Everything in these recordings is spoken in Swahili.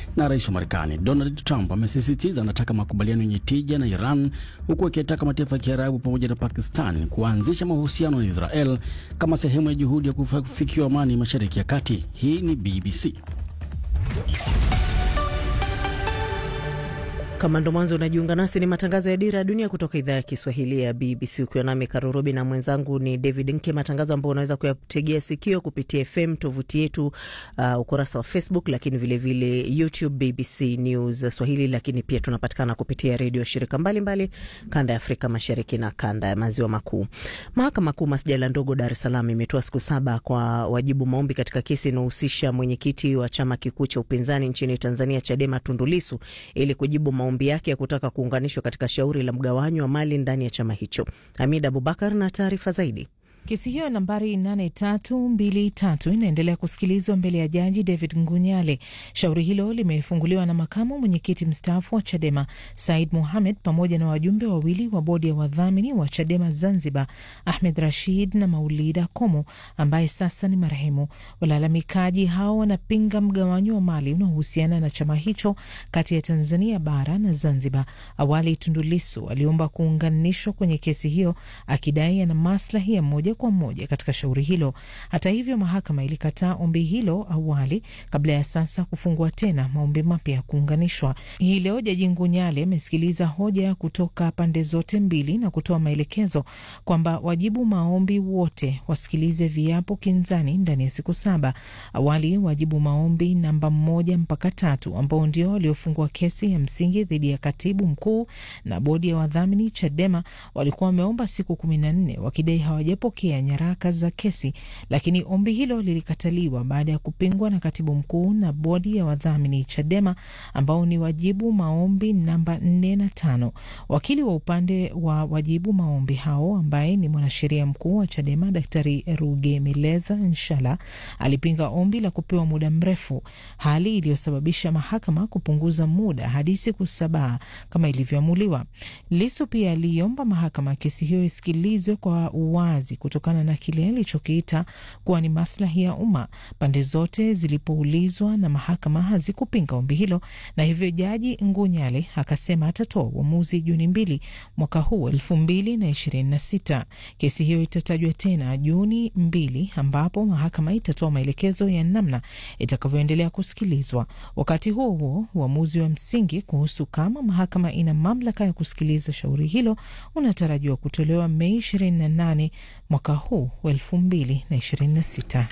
na rais wa Marekani Donald Trump amesisitiza anataka makubaliano yenye tija na Iran, huku akitaka mataifa ya Kiarabu pamoja na Pakistan kuanzisha mahusiano na Israel kama sehemu ya juhudi ya kufikiwa amani Mashariki ya Kati. Hii ni BBC. Kama ndo mwanzo unajiunga nasi, ni matangazo ya Dira ya Dunia kutoka idhaa ya Kiswahili ya BBC, ukiwa nami Karurobi na mwenzangu ni David Nke, matangazo ambayo unaweza kuyategea sikio kupitia FM, tovuti yetu, uh, ukurasa wa Facebook, lakini vilevile vile YouTube BBC News Swahili, lakini pia tunapatikana kupitia redio shirika mbalimbali mbali, kanda ya Afrika Mashariki na kanda ya Maziwa Makuu. Mahakama Kuu masjala ndogo Dar es Salaam imetoa siku saba kwa wajibu maombi katika kesi inayohusisha mwenyekiti wa chama kikuu cha upinzani nchini Tanzania Chadema Tundu Lissu ili kujibu maombi yake ya kutaka kuunganishwa katika shauri la mgawanyo wa mali ndani ya chama hicho. Hamid Abubakar na taarifa zaidi. Kesi hiyo nambari 8323 inaendelea kusikilizwa mbele ya jaji David Ngunyale. Shauri hilo limefunguliwa na makamu mwenyekiti mstaafu wa Chadema Said Mohamed pamoja na wajumbe wawili wa bodi ya wadhamini wa Chadema Zanzibar, Ahmed Rashid na Maulida Komo ambaye sasa ni marehemu. Walalamikaji hao wanapinga mgawanyo wa mali unaohusiana na chama hicho kati ya Tanzania bara na Zanzibar. Awali Tundu Lissu aliomba kuunganishwa kwenye kesi hiyo akidai ana maslahi ya moja kwa moja katika shauri hilo. Hata hivyo, mahakama ilikataa ombi hilo awali kabla ya sasa kufungua tena maombi mapya ya kuunganishwa. Hii leo Jaji Ngunyale amesikiliza hoja kutoka pande zote mbili na kutoa maelekezo kwamba wajibu maombi wote wasikilize viapo kinzani ndani ya siku saba. Awali wajibu maombi namba moja mpaka tatu ambao ndio waliofungua kesi ya msingi dhidi ya katibu mkuu na bodi ya wadhamini Chadema walikuwa wameomba siku kumi na nne wakidai hawajapokea nyaraka za kesi, lakini ombi hilo lilikataliwa baada ya kupingwa na katibu mkuu na bodi ya wadhamini Chadema ambao ni wajibu maombi namba nne na tano. Wakili wa upande wa wajibu maombi hao ambaye ni mwanasheria mkuu wa Chadema Daktari Rugemeleza Nshala alipinga ombi la kupewa muda mrefu, hali iliyosababisha mahakama kupunguza muda hadi siku saba kama ilivyoamuliwa. Lisu pia aliomba mahakama kesi hiyo isikilizwe kwa uwazi kutokana na kile alichokiita kuwa ni maslahi ya umma. Pande zote zilipoulizwa na mahakama hazikupinga ombi hilo, na hivyo Jaji Ngunyale akasema atatoa uamuzi Juni mbili mwaka huu elfu mbili na ishirini na sita. Kesi hiyo itatajwa tena Juni mbili ambapo mahakama itatoa maelekezo ya namna itakavyoendelea kusikilizwa. Wakati huo huo, uamuzi wa msingi kuhusu kama mahakama ina mamlaka ya kusikiliza shauri hilo unatarajiwa kutolewa Mei 28 mwaka huu wa elfu mbili na ishirini na sita.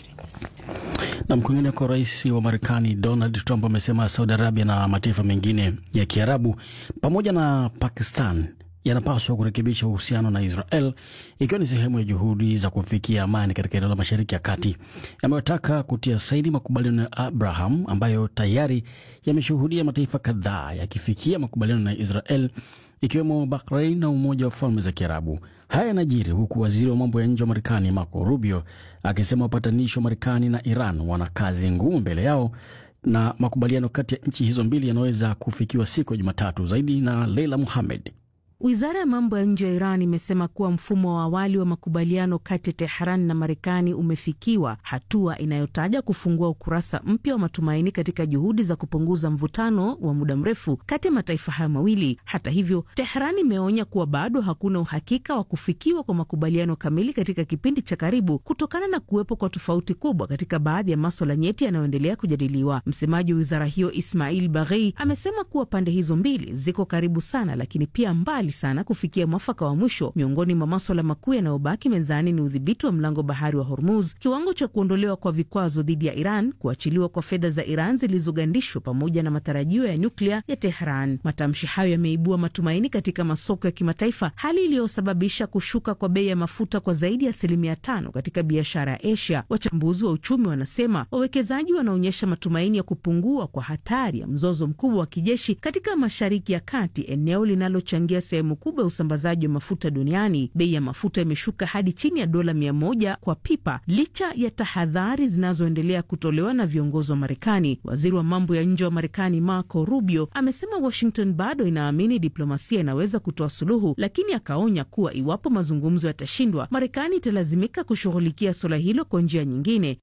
Na mkwingineko, rais wa Marekani Donald Trump amesema Saudi Arabia na mataifa mengine ya Kiarabu pamoja na Pakistan yanapaswa kurekebisha uhusiano na Israel ikiwa ni sehemu ya juhudi za kufikia amani katika eneo la Mashariki ya Kati. Yametaka kutia saini makubaliano ya Abraham ambayo tayari yameshuhudia mataifa kadhaa yakifikia makubaliano na Israel ikiwemo Bahrain na Umoja wa Falme za Kiarabu. Haya yanajiri huku waziri wa mambo ya nje wa Marekani Marco Rubio akisema wapatanishi wa Marekani na Iran wana kazi ngumu mbele yao na makubaliano kati ya nchi hizo mbili yanaweza kufikiwa siku ya Jumatatu. Zaidi na Leila Muhamed. Wizara ya mambo ya nje ya Iran imesema kuwa mfumo wa awali wa makubaliano kati ya Tehran na Marekani umefikiwa, hatua inayotaja kufungua ukurasa mpya wa matumaini katika juhudi za kupunguza mvutano wa muda mrefu kati ya mataifa hayo mawili. Hata hivyo, Tehran imeonya kuwa bado hakuna uhakika wa kufikiwa kwa makubaliano kamili katika kipindi cha karibu kutokana na kuwepo kwa tofauti kubwa katika baadhi ya maswala nyeti yanayoendelea kujadiliwa. Msemaji wa wizara hiyo Ismail Baghei amesema kuwa pande hizo mbili ziko karibu sana, lakini pia mbali sana kufikia mwafaka wa mwisho. Miongoni mwa maswala makuu yanayobaki mezani ni udhibiti wa mlango bahari wa Hormuz, kiwango cha kuondolewa kwa vikwazo dhidi ya Iran, kuachiliwa kwa fedha za Iran zilizogandishwa, pamoja na matarajio ya nyuklia ya Tehran. Matamshi hayo yameibua matumaini katika masoko ya kimataifa, hali iliyosababisha kushuka kwa bei ya mafuta kwa zaidi ya asilimia tano katika biashara ya Asia. Wachambuzi wa uchumi wanasema wawekezaji wanaonyesha matumaini ya kupungua kwa hatari ya mzozo mkubwa wa kijeshi katika Mashariki ya Kati, eneo linalochangia sehemu kubwa ya usambazaji wa mafuta duniani, bei ya mafuta imeshuka hadi chini ya dola mia moja kwa pipa licha ya tahadhari zinazoendelea kutolewa na viongozi wa Marekani. Waziri wa mambo ya nje wa Marekani Marco Rubio amesema Washington bado inaamini diplomasia inaweza kutoa suluhu, lakini akaonya kuwa iwapo mazungumzo yatashindwa, Marekani italazimika kushughulikia suala hilo kwa njia nyingine.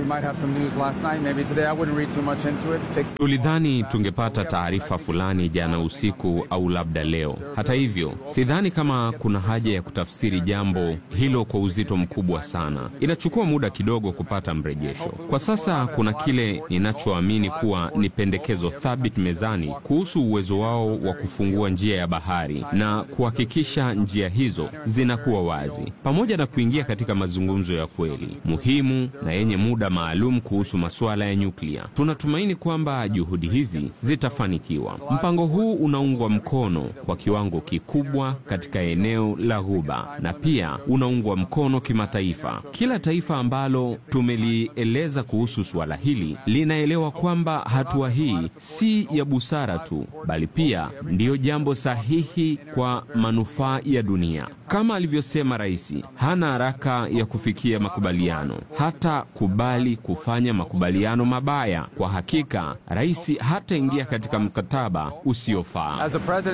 Tulidhani tungepata taarifa fulani jana usiku au labda leo. Hata hivyo, sidhani kama kuna haja ya kutafsiri jambo hilo kwa uzito mkubwa sana. Inachukua muda kidogo kupata mrejesho. Kwa sasa kuna kile ninachoamini kuwa ni pendekezo thabiti mezani kuhusu uwezo wao wa kufungua njia ya bahari na kuhakikisha njia hizo zinakuwa wazi, pamoja na kuingia katika mazungumzo ya kweli muhimu na yenye muda maalum kuhusu masuala ya nyuklia. Tunatumaini kwamba juhudi hizi zitafanikiwa. Mpango huu unaungwa mkono kwa kiwango kikubwa katika eneo la Ghuba na pia unaungwa mkono kimataifa. Kila taifa ambalo tumelieleza kuhusu suala hili linaelewa kwamba hatua hii si ya busara tu, bali pia ndiyo jambo sahihi kwa manufaa ya dunia. Kama alivyosema rais, hana haraka ya kufikia makubaliano, hata kubali kufanya makubaliano mabaya. Kwa hakika, rais hataingia katika mkataba usiofaa.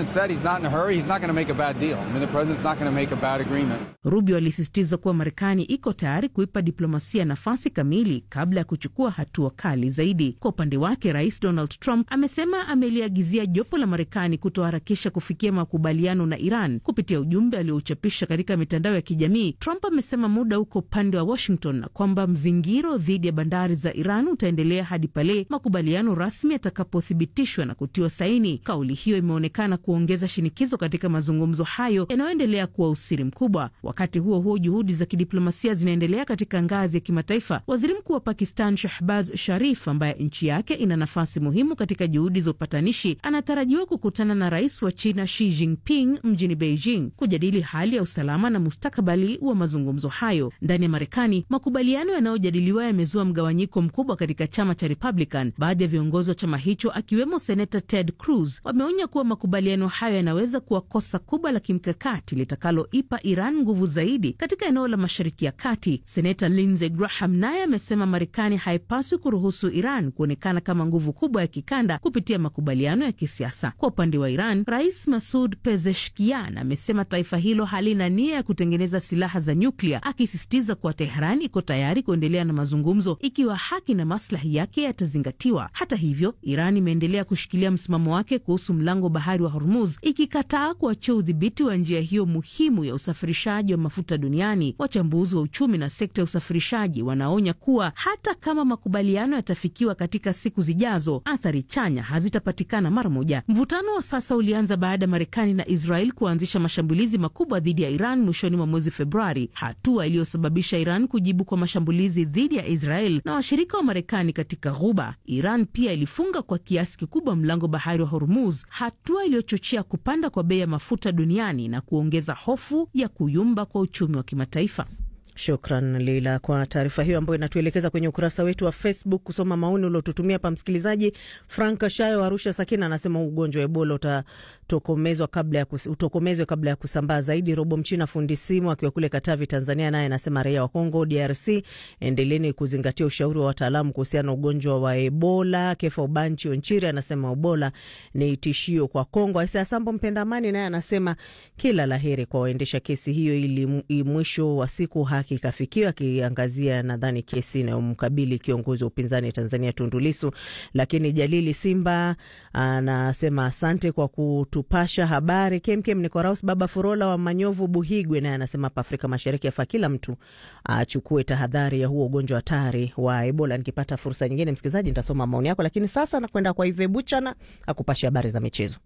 Rubio alisisitiza kuwa Marekani iko tayari kuipa diplomasia nafasi kamili kabla ya kuchukua hatua kali zaidi. Kwa upande wake, rais Donald Trump amesema ameliagizia jopo la Marekani kutoharakisha kufikia makubaliano na Iran. Kupitia ujumbe aliouchapisha katika mitandao ya kijamii, Trump amesema muda uko upande wa Washington na kwamba mzingiro dhidi ya bandari za Iran utaendelea hadi pale makubaliano rasmi yatakapothibitishwa na kutiwa saini. Kauli hiyo imeonekana kuongeza shinikizo katika mazungumzo hayo yanayoendelea kuwa usiri mkubwa. Wakati huo huo, juhudi za kidiplomasia zinaendelea katika ngazi ya kimataifa. Waziri mkuu wa Pakistan Shahbaz Sharif, ambaye nchi yake ina nafasi muhimu katika juhudi za upatanishi, anatarajiwa kukutana na rais wa China Xi Jinping mjini Beijing kujadili hali ya usalama na mustakabali wa mazungumzo hayo. Ndani ya Marekani, makubaliano yanayojadiliwa yamezua mgawanyiko mkubwa katika chama cha Republican. Baadhi ya viongozi wa chama hicho akiwemo senata Ted Cruz wameonya kuwa makubaliano hayo yanaweza kuwa kosa kubwa la kimkakati litakaloipa Iran nguvu zaidi katika eneo la Mashariki ya Kati. Senata Lindsey Graham naye amesema Marekani haipaswi kuruhusu Iran kuonekana kama nguvu kubwa ya kikanda kupitia makubaliano ya kisiasa. Kwa upande wa Iran, Rais Masud Pezeshkian amesema taifa hilo halina nia ya kutengeneza silaha za nyuklia, akisisitiza kuwa Tehran iko tayari kuendelea na mazungumzo ikiwa haki na maslahi yake yatazingatiwa. Hata hivyo, Iran imeendelea kushikilia msimamo wake kuhusu mlango bahari wa Hormuz, ikikataa kuachia udhibiti wa njia hiyo muhimu ya usafirishaji wa mafuta duniani. Wachambuzi wa uchumi na sekta ya usafirishaji wanaonya kuwa hata kama makubaliano yatafikiwa katika siku zijazo, athari chanya hazitapatikana mara moja. Mvutano wa sasa ulianza baada ya Marekani na Israel kuanzisha mashambulizi makubwa dhidi ya Iran mwishoni mwa mwezi Februari, hatua iliyosababisha Iran kujibu kwa mashambulizi dhidi ya Israel na washirika wa Marekani katika Ghuba. Iran pia ilifunga kwa kiasi kikubwa mlango bahari wa Hormuz, hatua iliyochochea kupanda kwa bei ya mafuta duniani na kuongeza hofu ya kuyumba kwa uchumi wa kimataifa. Shukran Lila kwa taarifa hiyo ambayo inatuelekeza kwenye ukurasa wetu wa Facebook kusoma maoni uliotutumia hapa. Msikilizaji Frank Shayo Arusha Sakina anasema ugonjwa wa Ebola utatokomezwa kabla ya kus, utokomezwe kabla ya kusambaa zaidi. Robo Mchina fundi simu akiwa kule Katavi, Tanzania, naye anasema raia wa Kongo DRC, endeleeni kuzingatia ushauri wa wataalamu kuhusiana na ugonjwa wa Ebola. Kefa Ubanchi Onchiri anasema Ebola ni tishio kwa Kongo. Aisa Sambo mpenda amani naye anasema kila laheri kwa waendesha kesi hiyo ili mwisho wa siku haki ikafikiwa, akiangazia nadhani kesi inayomkabili kiongozi wa upinzani Tanzania Tundu Lissu. Lakini Jalili Simba anasema asante kwa kutupasha habari kemkem. Nikoraus Baba Furola wa Manyovu Buhigwe naye anasema hapa Afrika Mashariki afaa kila mtu achukue tahadhari ya huo ugonjwa hatari wa Ebola. Nikipata fursa nyingine, msikilizaji, nitasoma maoni yako, lakini sasa nakwenda kwa Ive Buchana akupasha habari za michezo.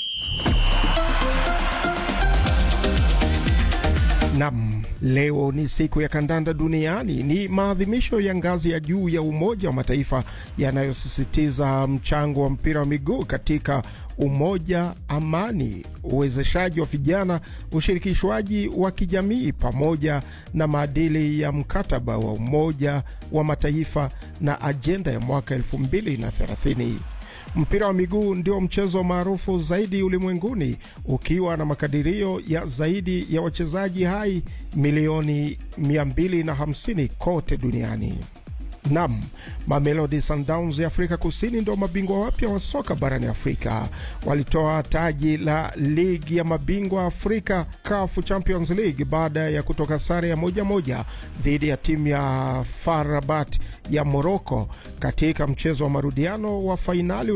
Nam, leo ni siku ya kandanda duniani. Ni maadhimisho ya ngazi ya juu ya Umoja wa Mataifa yanayosisitiza mchango wa mpira wa miguu katika umoja, amani, uwezeshaji wa vijana, ushirikishwaji wa kijamii, pamoja na maadili ya mkataba wa Umoja wa Mataifa na ajenda ya mwaka elfu mbili na thelathini. Mpira wa miguu ndio mchezo maarufu zaidi ulimwenguni ukiwa na makadirio ya zaidi ya wachezaji hai milioni 250 kote duniani. Nam, Mamelodi Sundowns ya Afrika Kusini ndio mabingwa wapya wa soka barani Afrika. Walitoa taji la ligi ya mabingwa Afrika CAF Champions League baada ya kutoka sare ya moja moja dhidi ya timu ya FAR Rabat ya Morocco katika mchezo wa marudiano wa fainali